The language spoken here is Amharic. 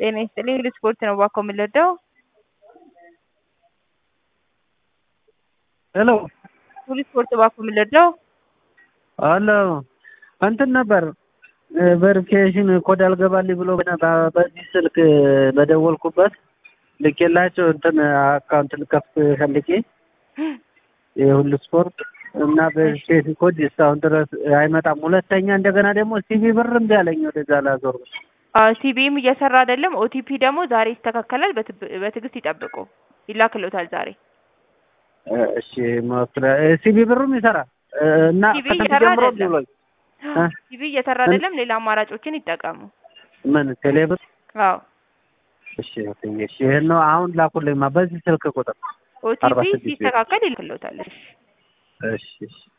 ጤና ይስጥልኝ እንግዲህ ስፖርት ነው እባክዎ የምንወደው ሄሎ ሁሉ ስፖርት እባክዎ የምንወደው አሎ እንትን ነበር ቬሪፊኬሽን ኮድ አልገባልኝ ብሎ በዚህ ስልክ በደወልኩበት ልኬላቸው እንትን አካውንት ልከፍት ፈልጌ የሁሉ ስፖርት እና ቬሪፊኬሽን ኮድ እስካሁን ድረስ አይመጣም። ሁለተኛ እንደገና ደግሞ ሲቪ ብር እምቢ አለኝ ወደዛ ላዞር ሲቢም እየሰራ አይደለም። ኦቲፒ ደግሞ ዛሬ ይስተካከላል። በትዕግስት ይጠብቁ፣ ይላክሎታል ዛሬ። እሺ መፍትሄ ሲቪ ብሩም ይሰራል እና ሲቪ ከስንት እየሰራ ጀምሮ አይደለም። ብሎኝ እ? ሲቪ እየሰራ አይደለም። ሌላ አማራጮችን ይጠቀሙ። ምን ቴሌብር? አዎ እሺ እሺ እሺ ይሄን ነው አሁን ላኩልኝማ በዚህ ስልክ ቁጥር አርባ ኦቲፒ ስድስት ቤት። ሲስተካከል ይልክሎታል። እሺ እሺ እሺ